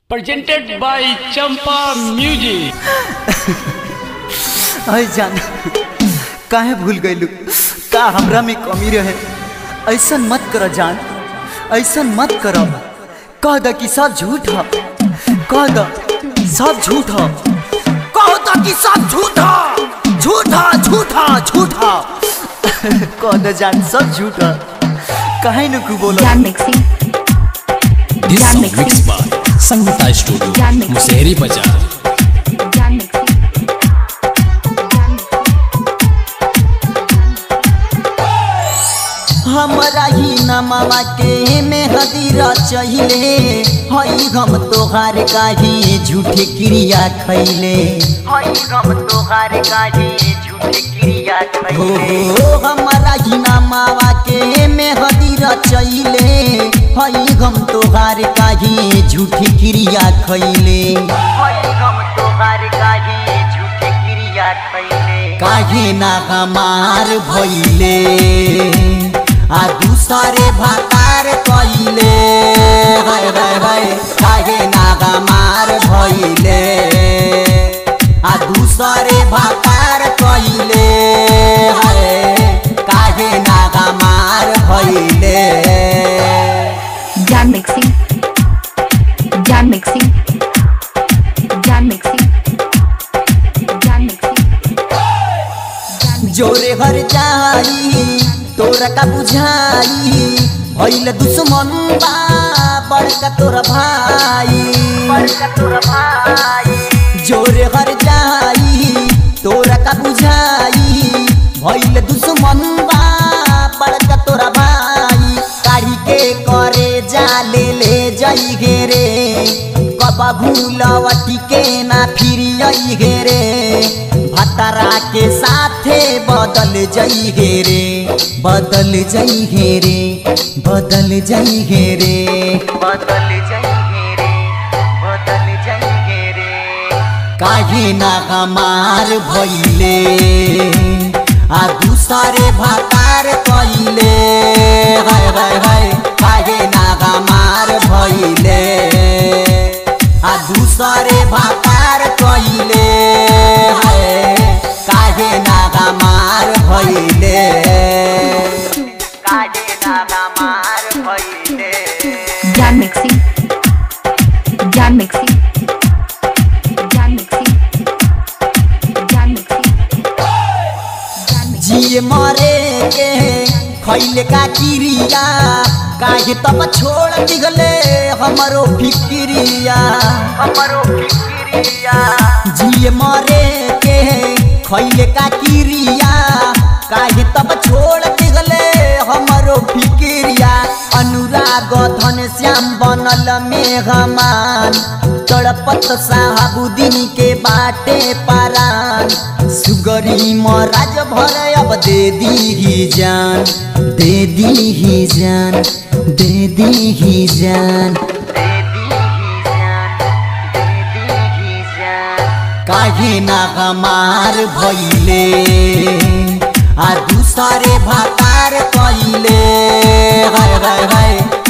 presented by Champa Music. अय जान काहे भूल गइलू का हमरा में कमी रहे ऐसन मत कर जान ऐसन मत कर कह द कि सब झूठ ह कह द सब झूठ ह कह द कि सब झूठ ह झूठ ह झूठ ह झूठ ह कह द जान सब झूठ ह काहे न कु बोलो Jan mixing. This Jan song mixing. mixed by Sangeeta Studio, Jan mixing. Musehri Bazaar. Jan mixing. Jan mixing. हमरा ही नमवा के में हदीरा चहिले हई हम तोहार काहे झूठे क्रिया खैले हई हम तोहार काहे झूठे क्रिया खैले हो हमरा ही नमवा के में हदीरा चहिले हई हम तोहार काहे झूठे क्रिया खैले हई हम तोहार काहे झूठे क्रिया खैले काहे ना हमार भइले आ दूसरे भातार कइले हाय हाय हाय काहे नागा मार भइले आ दूसरे भातार कइले हाय काहे नागा मार भइले Jan mixing. Jan mixing. Jan mixing. Jan mixing. जोरे हर जाई तोरा का बुझाई भइल दुश्मन बा बड़का तोरा भाई बड़का तोरा भाई जोरे हर जाई तोरा का बुझाई भइल दुश्मन बा बड़का तोरा भाई काढ़ी के करे जा ले ले जाई गे रे कबा भूलवटी के ना फिर आई गे रे भतरा के साथे बदल जाई गे रे बदल जाई गे रे बदल जाई गे रे बदल जाई गे रे बदल जाई गे रे काहे ना हमार भइले आ दूसरे भातार कइले हाय हाय हाय काहे ना हमार भइले आ दूसरे भातार कइले हाय काहे ना हमार भइले काहे ना हमार भइले Jan mixing. Jan mixing. Jan mixing. Jan mixing. Jan mixing. जिए मरे के खैले का किरिया काहे तब छोड़ दिगले हमरो फिक्रिया हमरो फिक्रिया जिए मरे के खैले का किरिया काहे तब छोड़ दिगले हमरो फिक्रिया अनुराग धन श्याम बनल मेघमान तड़पत साहबुद्दीन के बाटे पारान सुगरी महाराज भर अब दे दी जान दे दी जान दे दी जान काहे ना हमार भइले आ दूसरे भातार कइले हाय हाय हाय